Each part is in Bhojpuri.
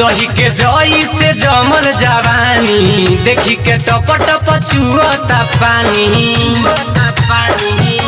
दही के जई से जमल जवानी देखी के टप टप चुअता पानी पानी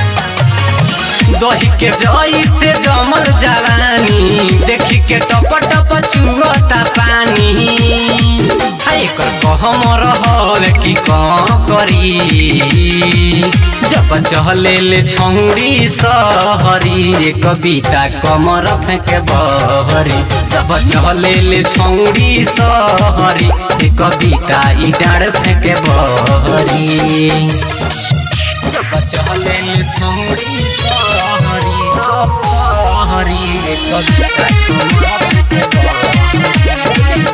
दही के जई से जमल जवानी देखी के टप टप चुअता पानी एकर कहम रहल कि कहाँ करी जब चहले ले छौड़ी सहरी कविता कमर फेंके बहरी जब चहले ले छौड़ी सहरी कविता ई डाँड फेंके बहरी जब चहले ले छौड़ी सहरी सहरी कविता कमर फेंके बहरी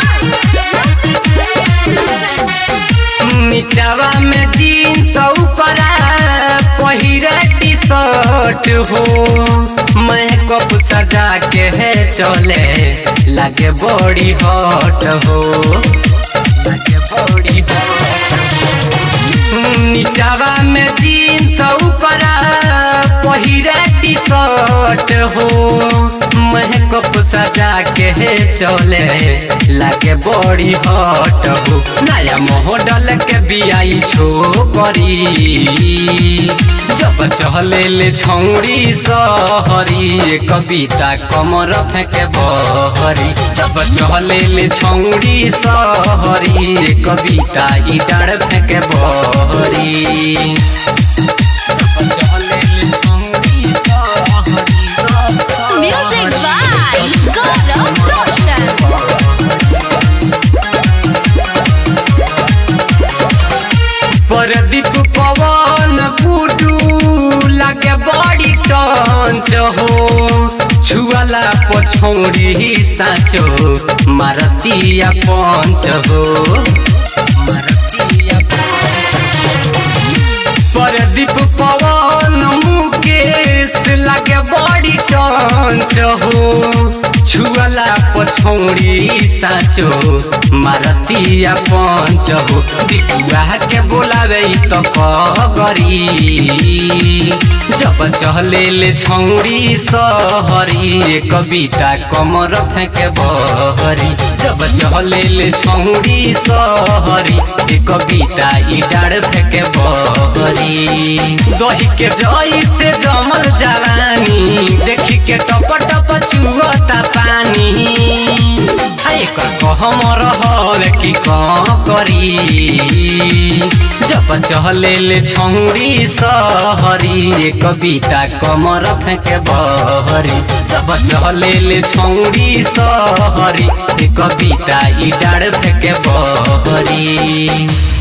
निचवा में जीन्स ऊपरा पहिरा टी शर्ट हो मेकअप सजा के है चले लगे बड़ी हॉट हो लगे बड़ी हॉट निचवा में जीन्स ऊपरा पहिरा टी शर्ट हो मेकअप सजा के है चले लागे बड़ी हॉट हो नया मॉडल के बियाई छो करी जब चहले ले छौड़ी सहरी कविता कमर फेंके बहरी जब चहले ले छौड़ी सहरी कविता ई डाँड फेंके बहरी जब चहले ले छौड़ी सहरी Music by Gaurav Roshan. Pradeep पवन गुडू लागे बड़ी टंच हो छुआला पछौड़ी साँचो मारतिया पंच हो मारतिया पंच परदीप पवन मुकेश लागे बड़ी टंच हो छुअला पछौड़ी साँचो मारतिया पंच हो दिकुआ के बोलावे त करी जब चहले ले छौड़ी सहरी कविता कमर फेंके बहरी जब चहले ले छौड़ी सहरी कविता ई डाँड फेंके बहरी दही के जई से जमल जवानी देखी के टप टप चुअता पानी एकर कहम रहल कि कहाँ करी जब चहले ले छौड़ी सहरी कविता कमर फेंके बहरी जब चहले ले छौड़ी सहरी कविता ई डाँड फेंके बहरी